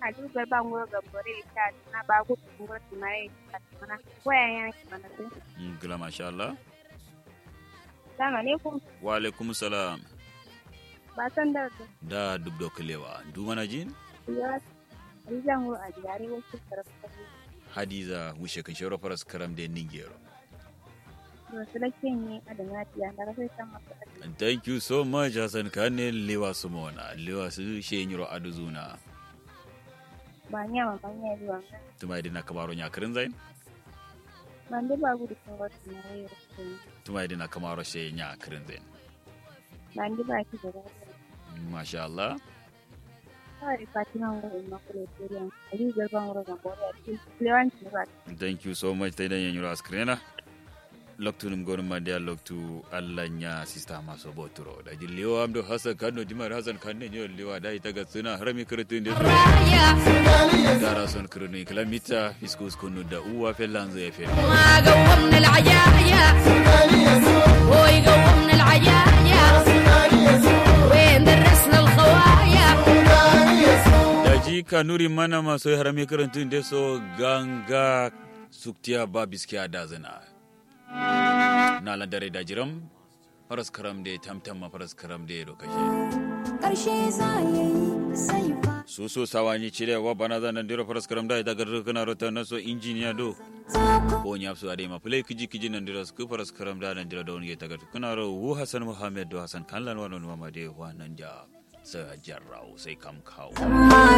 hadu ga ban go ga bore ta na ba ku ngo tunai ta mana waya ya ki mana sai Mm, gila masha Allah sama ne ku wa alaikum salam ba san da da duk da kulewa du mana jin ya rizan go a jare wasu karfa hadiza wushe kan shero faras karam da ningero wasu lakin ne a da nafiya da sai san masa thank you so much hasan kane lewa su mona lewa su she nyiro aduzuna ba nya ma ban ya ruwa tuma idina kamaro nya kirin zain ban da ba gudu kun go tunai tuma idina kamaro she nya kirin zain ban da ba ki da lafiya masha Allah kawai fatima ngo ma kule turiyan ali ga ban go ga bore a cikin lewanci ba thank you so much taidan yanyiro askrena loktu num gonum mande a loktu allah nya sista maso boturo da ji lewa amdo hasan kanno jimar hasan kanne nyo lewa da ita ga suna harami kirtu inde so dara son kirnu kilamita fiskus kunu da uwa fellanzo ya fe ما قومنا العيايا وي قومنا العيايا وين درسنا الخوايا da ji kanuri mana maso harami kirtu inde so ganga suktiya ba biskiya da zina na landare da jiram faras karam de tamtam faras karam de do kashe ƙarshe za ya yi sai fa susu sawani chile wa bana da nan diro faras karam da ita gar kana rota na so injiniya do ko nya su ade ma play kiji kiji nan diro sku faras karam da nan diro da wani ta gar kana ro wu hasan muhammad do hasan kan lan wa non ma de wa nan ja sa jarraw sai kam kawo